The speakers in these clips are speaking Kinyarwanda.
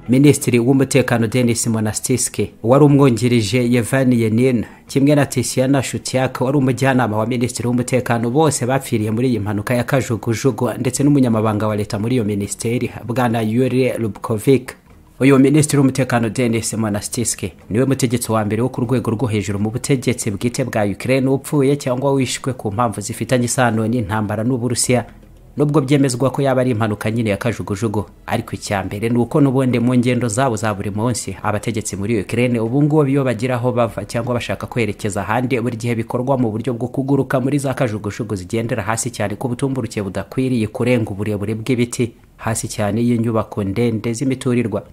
minisitiri w'umutekano denis monastisike wari umwungirije yevani yenina kimwe na tisiyana shutiyaka wari umujyanama wa minisitiri w'umutekano bose bapfiriye muri iyi mpanuka ya kajugujugu ndetse n'umunyamabanga wa leta muri iyo minisiteri bwana yuri rubkovik uyu minisitiri w'umutekano denis monastisike niwe mutegetsi wa mbere wo ku rwego rwo hejuru mu butegetsi bwite bwa ukraine upfuye cyangwa wishwe ku mpamvu zifitanye isano n'intambara n'uburusiya nubwo byemezwa ko yaba ari impanuka nyine ya kajugujugu ariko icya mbere ni uko n'ubundi mu ngendo zabo za buri munsi abategetsi muri Ukraine ubu ngubu iyo bagira aho bava cyangwa bashaka kwerekeza ahandi buri gihe bikorwa mu buryo bwo kuguruka muri za kajugujugu zigendera hasi cyane ku butumburuke budakwiriye kurenga uburebure bw'ibiti hasi cyane y'inyubako ndende z'imiturirwa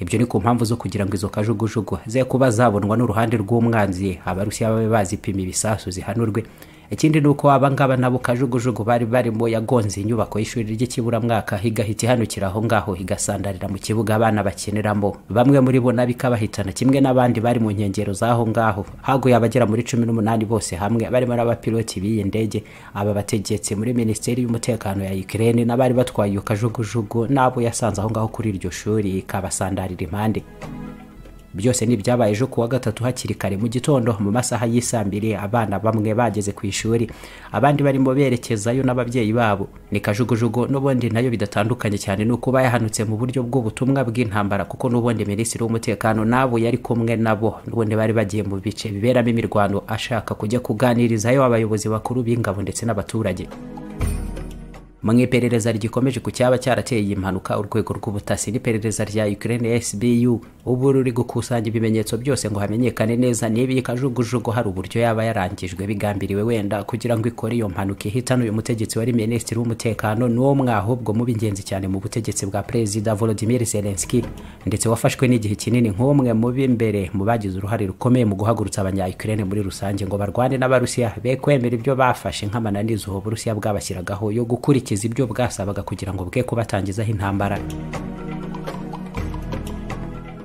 ibyo ni ku mpamvu zo kugira ngo izo kajugujugu ze kuba zabonwa n'uruhande rw'umwanzi abarusiya babe bazipima ibisasu zihanurwe ikindi ni uko abangaba nabo kajugujugu bari barimo yagonze inyubako y'ishuri ry'ikiburamwaka igahita ihanukira aho ngaho igasandarira mu kibuga abana bakiniramo bamwe muri bo nabi ikabahitana kimwe n'abandi bari mu nkengero z'aho ngaho haguye abagera muri cumi n'umunani bose hamwe barimo n'abapiloti b'iyi ndege aba bategetsi muri minisiteri y'umutekano ya Ukraine n'abari batwaye iyo kajugujugu n'abo yasanze aho ngaho kuri iryo shuri ikabasandarira impande byose ni ibyabaye ejo kuwa gatatu hakiri kare mu gitondo mu masaha y'isambire abana bamwe bageze ku ishuri abandi barimo berekezayo n'ababyeyi babo ni kajugujugu n'ubundi nayo bidatandukanye cyane ni ukuba yahanutse mu buryo bw'ubutumwa bw'intambara kuko n'ubundi minisitiri w'umutekano n'abo yari kumwe nabo n'ubundi bari bagiye mu bice biberamo imirwano ashaka kujya kuganirizayo abayobozi bakuru b'ingabo ndetse n'abaturage mu iperereza rigikomeje ku cyaba cyarateye iyi mpanuka urwego rw'ubutasi n'iperereza rya Ukraine SBU ubu ruri gukusanya ibimenyetso byose ngo hamenyekane neza niba iyi kajugujugu hari uburyo yaba yarangijwe bigambiriwe wenda kugira ngo ikore iyo mpanuka ihitana uyu mutegetsi wari minisitiri w'umutekano n'uwo mwahubwo mu b'ingenzi cyane mu butegetsi bwa perezida Volodymyr Zelensky ndetse wafashwe n'igihe kinini nk'umwe mu b'imbere mu bagize uruhare rukomeye mu guhagurutsa abanya Ukraine muri rusange ngo barwane n'abarusiya be kwemera ibyo bafashe nk'amananizo uburusiya bwabashyiragaho yo gukurikiza ibyo bwasabaga kugira ngo bwe kubatangizaho intambara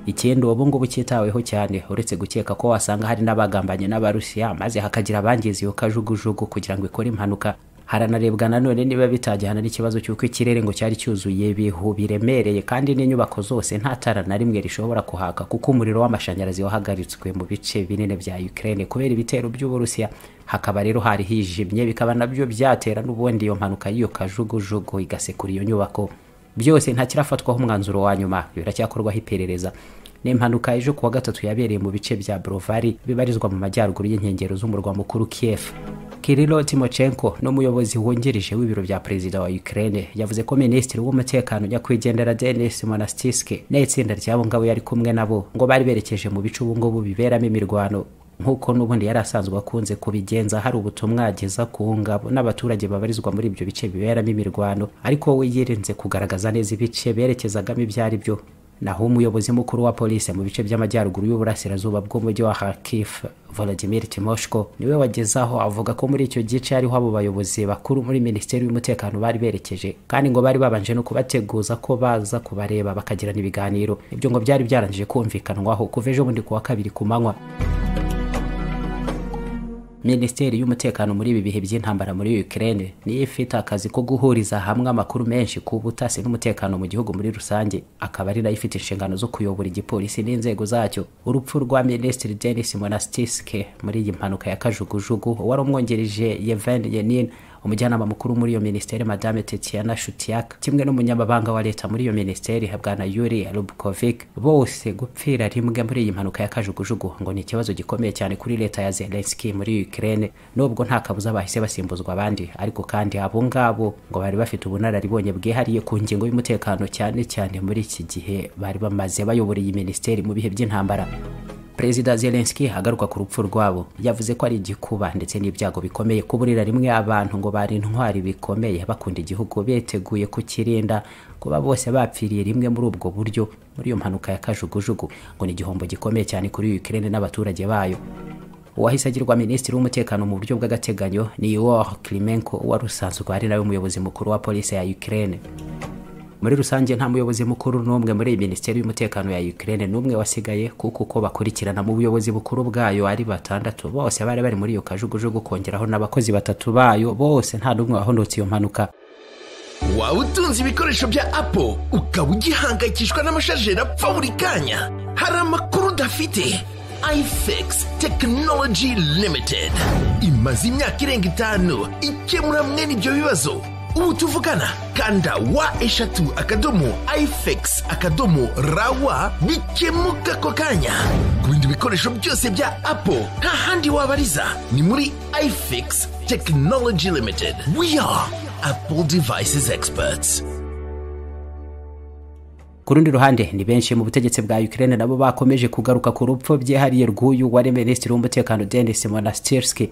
ikindi ubu ngubu cyitaweho cyane uretse gukeka ko wasanga hari n'abagambanye n'abarusiya maze hakagira abangiza iyo kajugujugu kugira ngo ikore impanuka haranarebwa nanone niba bitagihana n'ikibazo cy'uko ikirere ngo cyari cyuzuye ibihu biremereye kandi n'inyubako zose nta tara na rimwe rishobora kuhaka kuko umuriro w'amashanyarazi wahagaritswe mu bice binini bya Ukraine kubera ibitero by'uburusiya hakaba rero hari hijimye bikaba nabyo byatera n'ubundi iyo mpanuka y'iyo kajugujugu igasekura iyo nyubako byose ntakirafatwaho umwanzuro wa nyuma biracyakorwaho iperereza ni impanuka ejo kuwa gatatu yabereye mu bice bya Brovari bibarizwa mu majyaruguru y'inkengero z'umurwa mukuru Kiev Kirilo Timochenko n'umuyobozi wungirije w'ibiro bya perezida wa Ukraine yavuze ko minisitiri w'umutekano nyakwigendera Denis Monastiske n'itsinda ry'abo ngabo yari kumwe nabo ngo bari berekeje mu bice ubu ngubu biberamo imirwano nk'uko n'ubundi yari asanzwe akunze kubigenza hari ubutumwa ageza ku ngabo n'abaturage babarizwa muri ibyo bice biberamo imirwano ariko we yirinze kugaragaza neza ibice berekezagamo ibyo ari byo naho umuyobozi mukuru wa polisi mu bice by'amajyaruguru y'uburasirazuba bw'umujyi wa Kharkiv Volodymyr Timoshko niwe wagezaho avuga ko muri icyo gice ariho abo bayobozi bakuru muri minisiteri y'umutekano bari berekeje kandi ngo bari babanje no kubateguza ko baza kubareba bakagirana ibiganiro ibyo ngo byari byarangije kumvikanwaho kuva ejo bundi kuwa kabiri ku manywa minisiteri y'umutekano muri ibi bihe by'intambara muri Ukraine niyo ifite akazi ko guhuriza hamwe amakuru menshi ku butasi n'umutekano mu gihugu muri rusange akaba ari nayo ifite inshingano zo kuyobora igipolisi n'inzego zacyo urupfu rwa minisitiri Denis Monastiske muri iyi mpanuka ya kajugujugu wari umwongereje Yevhen Yenin umujyanama mukuru muri iyo minisiteri madame tetiana shutiak kimwe n'umunyamabanga wa leta muri iyo minisiteri bwana yuri rubkovic bose gupfira rimwe muri iyi mpanuka ya kajugujugu ngo ni ikibazo gikomeye cyane kuri leta ya zelenski muri ukraine nubwo nta kabuza bahise basimbuzwa abandi ariko kandi abo ngabo ngo bari bafite ubunararibonye bwihariye ku ngingo y'umutekano cyane cyane muri iki gihe bari bamaze bayobora iyi minisiteri mu bihe by'intambara perezida zelenski agaruka ku rupfu rwabo yavuze ko ari igikuba ndetse n'ibyago bikomeye kuburira rimwe abantu ngo bari intwari bikomeye bakunda igihugu biteguye kukirinda kuba bose bapfiriye rimwe muri ubwo buryo muri iyo mpanuka ya kajugujugu ngo ni igihombo gikomeye cyane kuri Ukraine n'abaturage bayo uwahise agirwa minisitiri w'umutekano mu buryo bw'agateganyo ni Igor Klimenko wari usanzwe ari nawe umuyobozi mukuru wa polisi ya Ukraine muri rusange nta muyobozi mukuru n'umwe muri iyi minisiteri y'umutekano ya Ukraine n'umwe wasigaye kuko uko bakurikirana mu buyobozi bukuru bwayo ari batandatu bose bari bari muri iyo kajugujugu kongeraho n'abakozi batatu bayo bose nta n'umwe wahonotse iyo mpanuka waba utunze ibikoresho bya apo ukaba ugihangayikishwa n'amashajeri apfa buri kanya hari amakuru udafite ifx tekinoloji limitedi imaze imyaka irenga itanu ikemura mwene ibyo bibazo ubu tuvugana kanda wa eshatu akadomo ifx akadomo rawa bikemuka ako kanya ku bindi bikoresho byose bya apo nta handi wabariza ni muri ifx tekinoloji limitedi we are apple devices experts ku rundi ruhande ni benshi mu butegetsi bwa Ukraine nabo bakomeje kugaruka ku rupfu byihariye rw'uyu wari minisitiri w'umutekano Denis Monastirski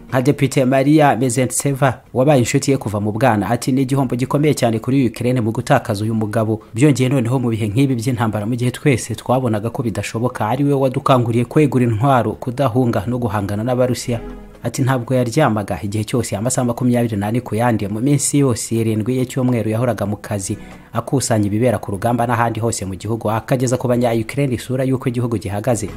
nka depite Maria Mezentseva wabaye inshuti ye kuva mu bwana ati ni igihombo gikomeye cyane kuri Ukraine mu gutakaza uyu mugabo byongeye noneho mu bihe nk'ibi by'intambara mu gihe twese twabonaga ko bidashoboka ari we wadukanguriye kwegura intwaro kudahunga no guhangana n'abarusiya ati ntabwo yaryamaga igihe cyose amasaha makumyabiri n'ane ku yandi mu minsi yose irindwi y'icyumweru yahoraga mu kazi akusanya ibibera ku rugamba n'ahandi hose mu gihugu akageza ku banya Ukraine isura y'uko igihugu gihagaze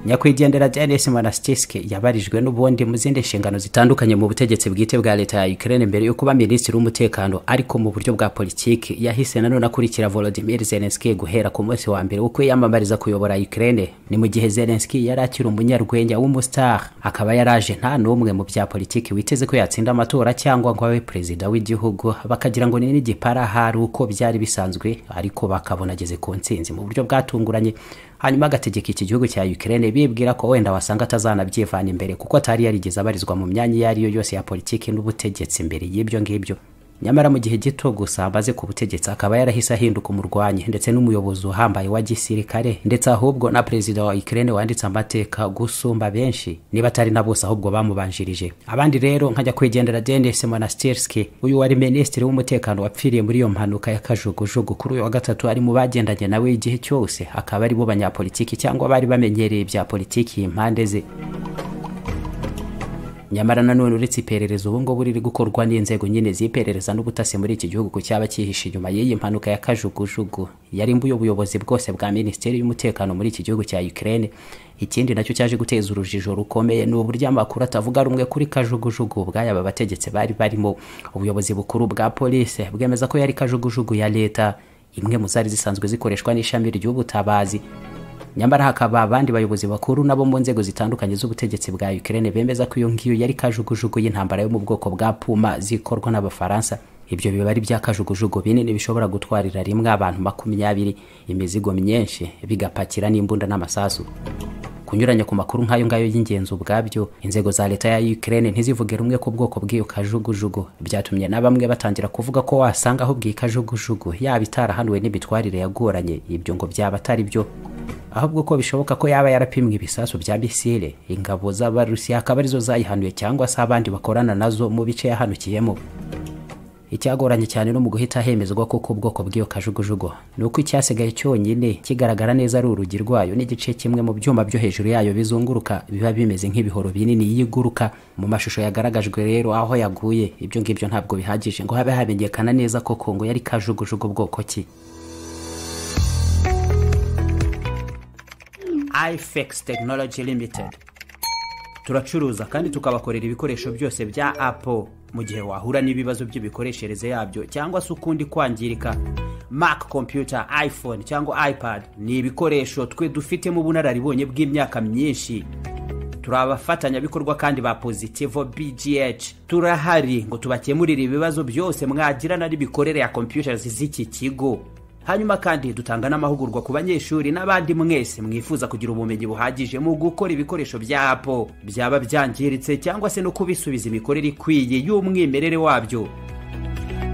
nyakwigendera Denis Monastirski yabarijwe n'ubundi mu zindi nshingano zitandukanye mu butegetsi bwite bwa leta ya Ukraine mbere yo kuba minisitiri w'umutekano ariko mu buryo bwa politiki yahise nanone akurikira Volodymyr Zelensky guhera ku munsi wa mbere wo kwiyamamariza kuyobora Ukraine ni mu gihe Zelensky yari akiri umunyarwenya w'umustar akaba yaraje nta n'umwe mu bya politiki witeze ko yatsinda amatora cyangwa ngo abe perezida w'igihugu bakagira ngo ni n'igipara hari uko byari bisanzwe ariko bakabona ageze ku ntsinzi mu buryo bwatunguranye hanyuma agategeka iki gihugu cya Ukraine bibwira ko wenda wasanga atazanabyivana imbere kuko atari yarigeze abarizwa mu myanya iyo ari yo yose ya politiki n'ubutegetsi mbere y'ibyo ngibyo nyamara mu gihe gito gusa amaze ku butegetsi akaba yarahise ahinduka umurwanyi ndetse n'umuyobozi uhambaye wa gisirikare ndetse ahubwo na perezida wa Ukraine wanditse amateka gusumba benshi niba atari na bose ahubwo bamubanjirije abandi rero nkajya kwigendera Denis Monastirski uyu wari minisitiri w'umutekano wapfiriye muri iyo mpanuka y'akajugujugu kuri uyu wa gatatu ari mu bagendanye nawe igihe cyose akaba ari bo banyapolitiki cyangwa bari bamenyereye ibya politiki impande ze nyamara nanone uretse iperereza ubu ngubu riri gukorwa n'inzego nyine z'iperereza n'ubutasi muri iki gihugu cyaba cyihishe inyuma y'iyi mpanuka ya kajugujugu yarimbuye ubuyobozi bwose bwa minisiteri y'umutekano muri iki gihugu cya Ukraine ikindi nacyo cyaje guteza urujijo rukomeye ni uburyo amakuru atavuga rumwe kuri kajugujugu bw'aya bategetsi bari barimo ubuyobozi bukuru bwa polisi bwemeza ko yari kajugujugu ya leta imwe mu zari zisanzwe zikoreshwa n'ishami ry'ubutabazi nyamara hakaba abandi bayobozi bakuru nabo mu nzego zitandukanye z'ubutegetsi bwa Ukraine bemeza ko iyo ngiyo yari kajugujugu y'intambara yo mu bwoko bwa Puma zikorwa n'Abafaransa ibyo biba ari byakajugujugu binini bishobora gutwarira rimwe abantu makumyabiri imizigo myinshi bigapakira n'imbunda n'amasasu kunyuranya ku makuru nk'ayo ngayo y'ingenzi ubwabyo inzego za leta ya Ukraine ntizivuge rumwe ku bwoko bw'iyo kajugujugu byatumye na bamwe batangira kuvuga ko wasanga ahubwo iyi kajugujugu yaba itarahanuwe n'imitwarire yagoranye ibyo ngo byaba atari byo ahubwo ko bishoboka ko yaba yarapimwe ibisasu bya misile ingabo z'abarusiya akaba arizo zayihanuye cyangwa se abandi bakorana nazo mu bice yahanukiyemo icyagoranye cyane no mu guhita hemezwa ko ubwoko bw'iyo kajugujugu ni uko icyasigaye cyonyine kigaragara neza ari urugi rwayo n'igice kimwe mu byuma byo hejuru yayo bizunguruka biba bimeze nk'ibihoro binini yiguruka mu mashusho yagaragajwe rero aho yaguye ibyo ngibyo ntabwo bihagije ngo habe hamenyekana neza koko ngo yari kajugujugu bwoko ki ifx tekinoloji limitedi turacuruza kandi tukabakorera ibikoresho byose bya apo mu gihe wahura n'ibibazo by'imikoreshereze yabyo cyangwa se ukundi kwangirika mac computer iphone cyangwa ipad ni ibikoresho twe dufitemo ubunararibonye bw'imyaka myinshi turi abafatanyabikorwa kandi ba pozitivo bgh turahari ngo tubakemurire ibibazo byose mwagirana n'imikorere ya computers z'iki kigo hanyuma kandi dutanga n'amahugurwa ku banyeshuri n'abandi mwese mwifuza kugira ubumenyi buhagije mu gukora ibikoresho bya apo byaba byangiritse cyangwa se no kubisubiza imikorere ikwiye y'umwimerere wabyo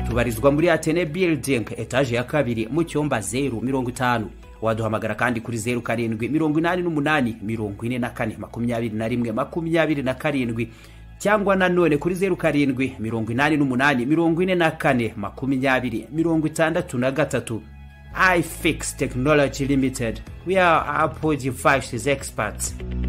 tubarizwa muri atene building etaje ya kabiri mu cyumba zeru mirongo itanu waduhamagara kandi kuri zeru karindwi mirongo inani n'umunani mirongo ine na kane makumyabiri na rimwe makumyabiri na karindwi cyangwa nanone kuri zeru karindwi mirongo inani n'umunani mirongo ine na kane makumyabiri mirongo itandatu na gatatu ifix technology limited we are apple devices experts